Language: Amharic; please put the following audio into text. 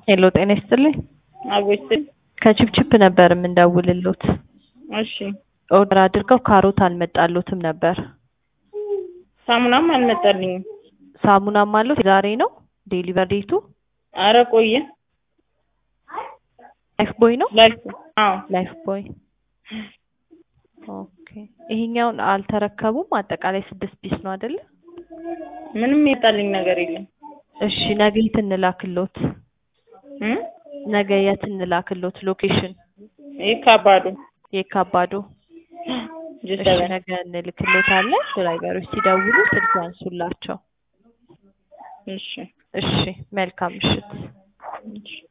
ሄሎ ጤና ይስጥልኝ። አቦይስል ከቺፕቺፕ ነበር የምንደውልሎት። እሺ ኦርደር አድርገው ካሮት አልመጣሎትም ነበር። ሳሙናም አልመጣልኝም። ሳሙናም አለው ዛሬ ነው ዴሊቨር ዴቱ። አረ ቆየ። ላይፍ ቦይ ነው ላይፍ አዎ ላይፍ ቦይ። ኦኬ ይሄኛውን አልተረከቡም። አጠቃላይ ስድስት ፒስ ነው አይደለ? ምንም የጣልኝ ነገር የለም። እሺ ነገ የት እንላክሎት? እ ነገ የት እንላክሎት? ሎኬሽን ይህ ከባዱ የካባዶ። እሺ ጅሰበን ነገ እንልክሎታለን። ድራይቨሮች ሲደውሉ ስልክ ያንሱላቸው። እሺ እሺ መልካም ምሽት። እሺ